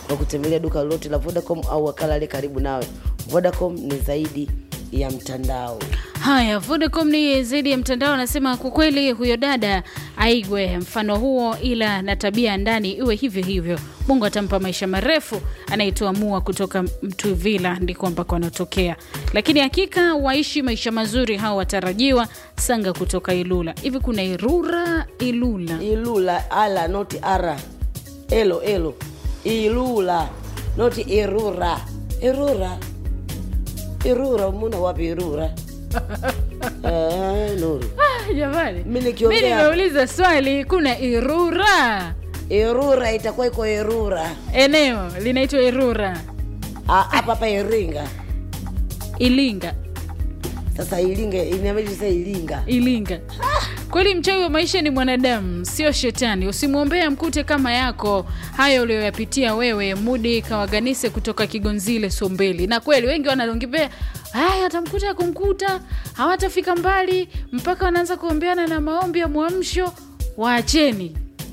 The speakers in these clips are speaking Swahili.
kwa kutembelea duka lolote la Vodacom au wakala aliye karibu nawe. Vodacom ni zaidi ya mtandao. Haya, Vodacom ni zaidi ya mtandao. Anasema kwa kweli huyo dada aigwe mfano huo, ila na tabia ya ndani iwe hivyo hivyo. Mungu atampa maisha marefu. Anayetuamua kutoka Mtuvila ndiko ambako anatokea, lakini hakika waishi maisha mazuri hao watarajiwa. Sanga kutoka Ilula. Hivi kuna Irura Ilula? Ilula ala noti ara elo elo Ilula noti Irura Irura Irura muna wapi Irura? Ah, Nuru Ah, Jamani, Mimi mi nikiongea- nimeuliza swali, kuna Irura Irura itakuwa iko Irura eneo linaitwa Irura Ah, hapa hapa Iringa. Ilinga Sasa Ilinga inabidi sasa Ilinga. Ilinga. Kweli mchawi wa maisha ni mwanadamu, sio shetani. Usimwombee amkute kama yako hayo uliyoyapitia wewe. Mudi Kawaganise kutoka Kigonzile, Sombeli. Na kweli wengi wanalongipea haya, atamkuta kumkuta, hawatafika mbali mpaka wanaanza kuombeana na maombi ya mwamsho. Waacheni,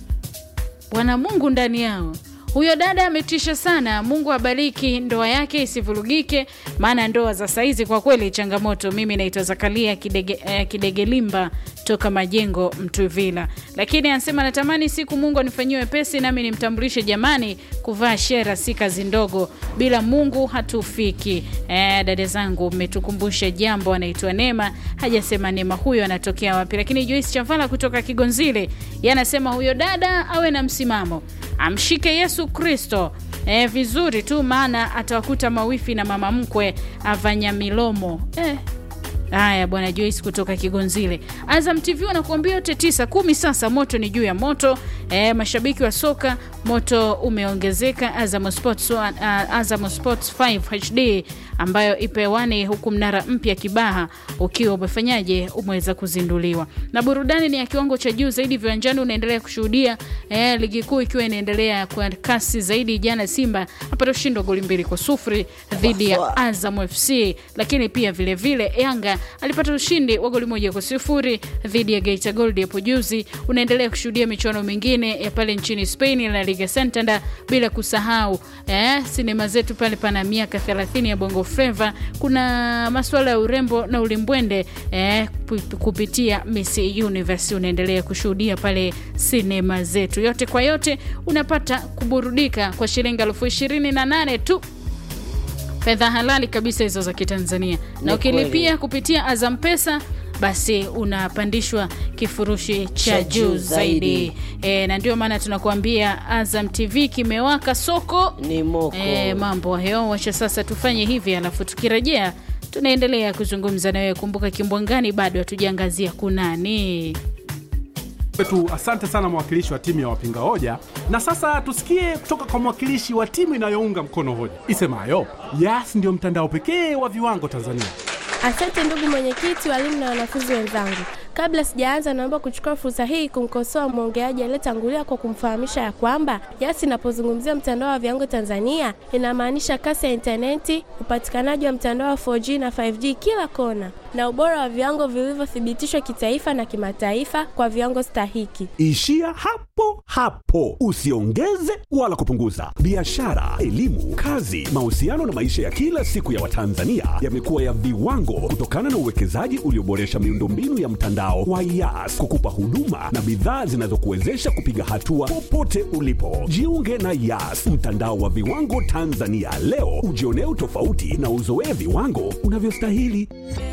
wana Mungu ndani yao. Huyo dada ametisha sana. Mungu abariki ndoa yake isivurugike, maana ndoa za saizi kwa kweli changamoto. Mimi naitwa Zakaria Kidege, eh, Kidegelimba toka Majengo Mtuvila, lakini anasema natamani siku Mungu anifanyie wepesi nami nimtambulishe. Jamani, kuvaa shera si kazi ndogo, bila Mungu hatufiki. Eh, dada zangu, mmetukumbusha jambo. Anaitwa Neema, hajasema Neema huyo anatokea wapi, lakini Joyce Chavala kutoka Kigonzile yanasema huyo dada awe na msimamo amshike Yesu Kristo e, vizuri tu, maana atawakuta mawifi na mama mkwe avanya milomo eh. Haya bwana Joyce kutoka Kigonzile. Azam TV wanakuambia yote tisa kumi. Sasa moto ni juu ya moto e, mashabiki wa soka moto umeongezeka. Azam Sports, uh, Azam Sports 5 HD ambayo ipo hewani huku mnara mpya Kibaha ukiwa umefanyaje, umeweza kuzinduliwa na burudani ni ya kiwango cha juu zaidi viwanjani. Unaendelea kushuhudia eh, ligi kuu ikiwa inaendelea kwa kasi zaidi. Jana Simba apata ushindi wa goli mbili kwa sufuri dhidi ya Azam FC, lakini pia vilevile vile, Yanga alipata ushindi wa goli moja kwa sifuri dhidi ya Geita Gold hapo juzi. Unaendelea kushuhudia michuano mingine ya pale nchini Spain, La Liga Santander, bila kusahau eh, sinema zetu pale pana miaka 30 ya Bongo Flava. Kuna masuala ya urembo na ulimbwende eh, pu- kupitia Miss Universe unaendelea kushuhudia pale sinema zetu. Yote kwa yote unapata kuburudika kwa shilingi elfu ishirini na nane tu fedha halali kabisa hizo za Kitanzania, na Ni ukilipia kweli. kupitia Azam Pesa basi unapandishwa kifurushi cha Cha juu juu zaidi zaidi. e, na ndio maana tunakuambia Azam TV kimewaka soko Ni moko. e, mambo hayo. Wacha sasa tufanye hivi, alafu tukirejea tunaendelea kuzungumza na wewe. Kumbuka Kimbwangani bado hatujaangazia kunani. wetu asante sana mwakilishi wa timu ya wapinga hoja na sasa tusikie kutoka kwa mwakilishi wa timu inayounga mkono hoja isemayo yas ndio mtandao pekee wa viwango tanzania Asante ndugu mwenyekiti, walimu na wanafunzi wenzangu. Kabla sijaanza, naomba kuchukua fursa hii kumkosoa mwongeaji aliyetangulia kwa kumfahamisha ya kwamba YAS inapozungumzia mtandao wa viwango Tanzania inamaanisha kasi ya intaneti, upatikanaji wa mtandao wa 4G na 5G kila kona, na ubora wa viwango vilivyothibitishwa kitaifa na kimataifa kwa viwango stahiki. Ishia hapo hapo, usiongeze wala kupunguza. Biashara, elimu, kazi, mahusiano na maisha ya kila siku ya Watanzania yamekuwa ya viwango kutokana na uwekezaji ulioboresha miundombinu ya mtandao wa YAS kukupa huduma na bidhaa zinazokuwezesha kupiga hatua popote ulipo. Jiunge na YAS, mtandao wa viwango Tanzania leo, ujionee utofauti na uzoee viwango unavyostahili.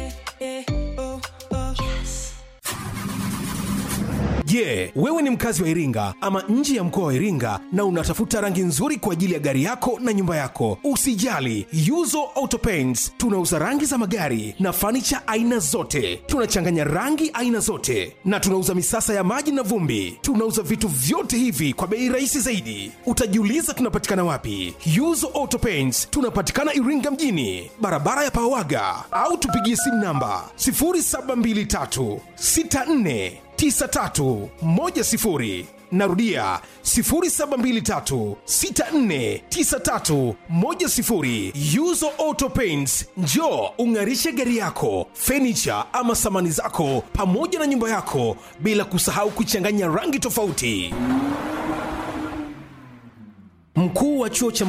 Je, wewe ni mkazi wa Iringa ama nje ya mkoa wa Iringa na unatafuta rangi nzuri kwa ajili ya gari yako na nyumba yako? Usijali, Yuzo Auto Paints tunauza rangi za magari na fanicha aina zote. Tunachanganya rangi aina zote na tunauza misasa ya maji na vumbi. Tunauza vitu vyote hivi kwa bei rahisi zaidi. Utajiuliza tunapatikana wapi? Yuzo Auto Paints tunapatikana Iringa mjini, barabara ya Pawaga, au tupigie simu namba 0723 64 9310 narudia 0723649310 yuzo auto paints njo ung'arishe gari yako fenicha ama samani zako pamoja na nyumba yako bila kusahau kuchanganya rangi tofauti mkuu wa chuo cha